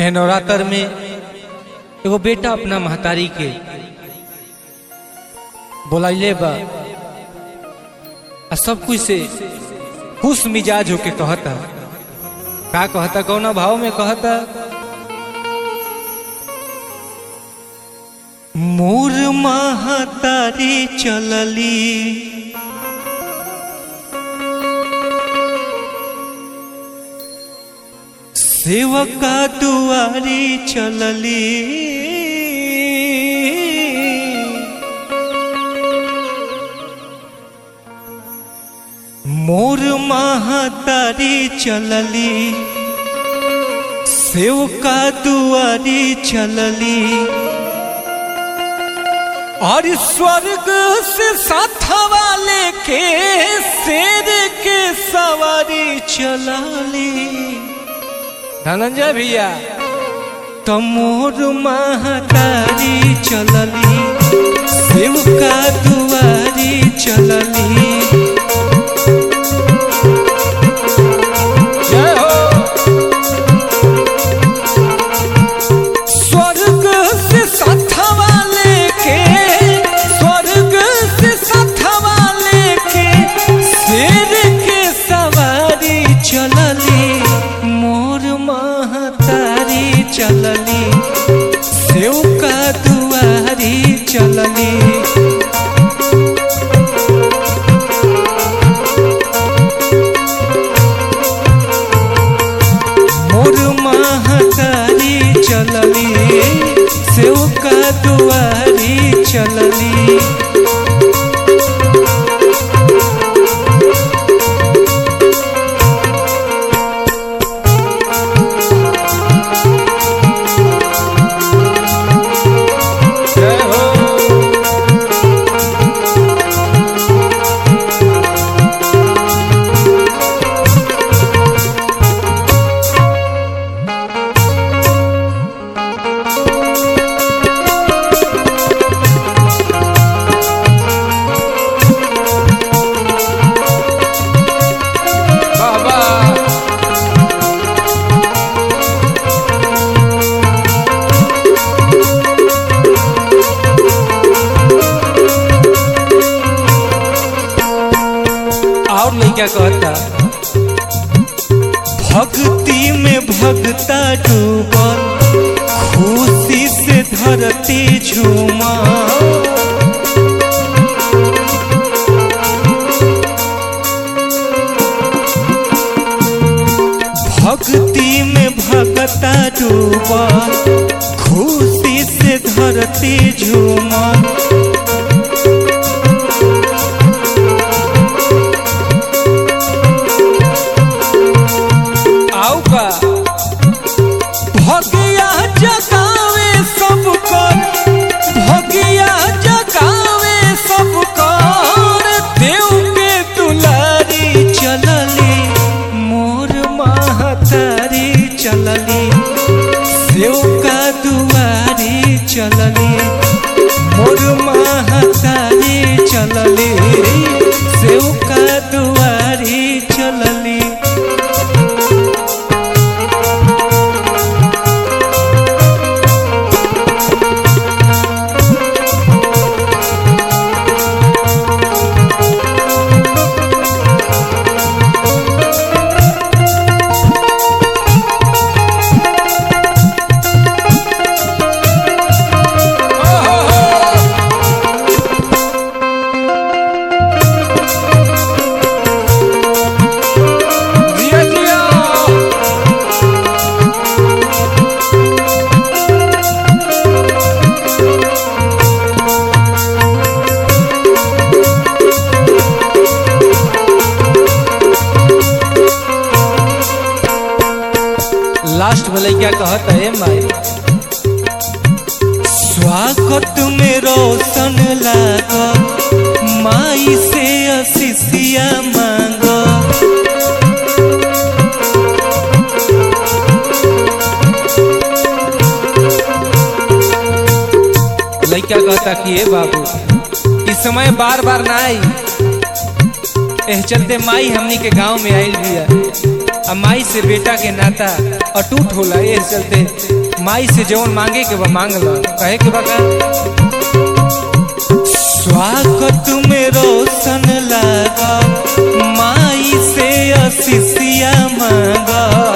एह नवरात्र में एगो बेटा अपना महतारी के बोलाइले बा आ सब कुछ से खुश मिजाज होके कहता का कहता कौना भाव में कहता मोर महतारी चलली सेवका दुआरी चलली मोर महतारी चलली सेवका दुआरी चलली और स्वर्ग से साथवा लेके शेर के सवारी चलाली धनंजय भैया तमोर महतारी चलली सेवका दुआरी चलली जय हो स्वर्ग से साथवा लेके स्वर्ग से साथवा लेके शेर के सवारी चलली मोर महतारी चलली सेव का दुआरी चलली मोर महतारी चलली सेव का दुआरी चलली जय हो बाबा और लड़का कहता भक्ति में भगता डूबल खुशी से धरती झूमा भक्ति में भगता डूबा खुशी से धरती झूमा आओ का भगिया जगावे सब कर भगिया जगावे सब कर देव के दुलारी चलली मोर महतारी चलली सेव का दुआरी चलली मोर महतारी चलली सेव का दुआरी चलली जिया जिया लास्ट में लड़का कहता है माई स्वागत में रोशन लागो माई से अशिषिया मांगो लड़का कहता कि ए बाबू इस समय बार बार ना आई एह चलते माई हमनी के गांव में आइल बिया आ माई से बेटा के नाता अटूट होला ये चलते माई से जवन मांगे के बा मांग ला कहे के बका स्वागत में रोशन लगा माई से असिसिया मांगा